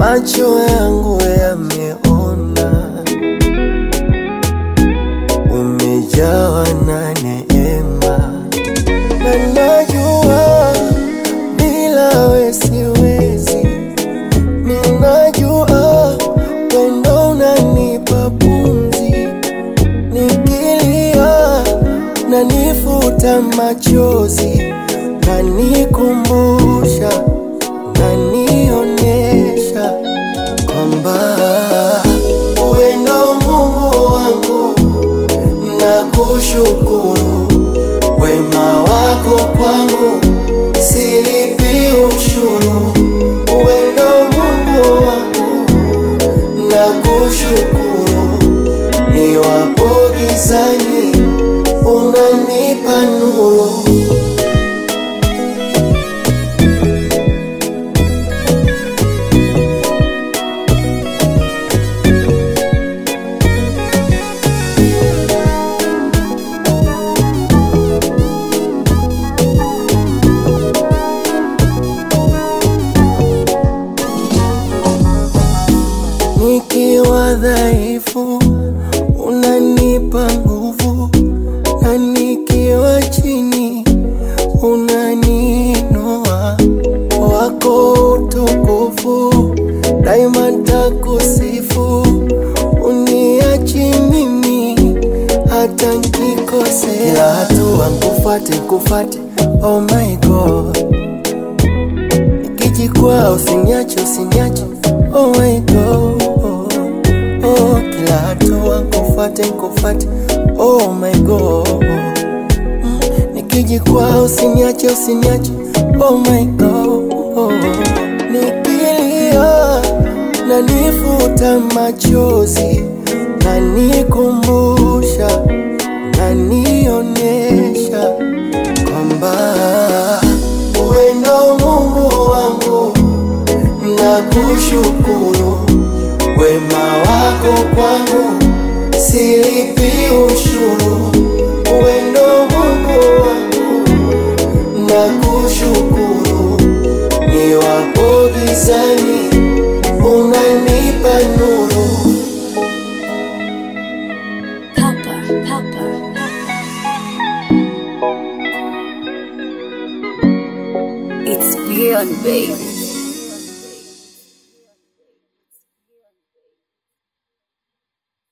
macho yangu yameona, umejawa na neema, na najua bila we siwezi, ninajua wendo unanipa pumzi, nikilia na nifuta machozi, na nikumbusha na nionyesha kwamba wendo Mungu wangu, nakushukuru wema wako kwangu, silipi ushuru. Wendo Mungu wangu, nakushukuru niwapo gizani, unanipa nuru. Nikiwa dhaifu unanipa nguvu, na nikiwa chini unaniinua. Wako utukufu daima, takusifu, uniachi mimi hata nkikosea. Kila hatua nkufate, nkufate, oh my God Nikijikwaa usiniache, usiniache, oh my God. Oh, kila hatua nkufuate, nkufuate, oh my God. Mm, Nikijikwaa usiniache, usiniache, oh my God. Nikilia na nifuta machozi na nikumbusha na nionyesha kwamba wendo Mungu wangu, nakushukuru wema wako kwangu, silipi ushuru. Wendo Mungu wangu, nakushukuru niwapo gizani, unanipa nuru. Papa, Papa. It's beyond, baby.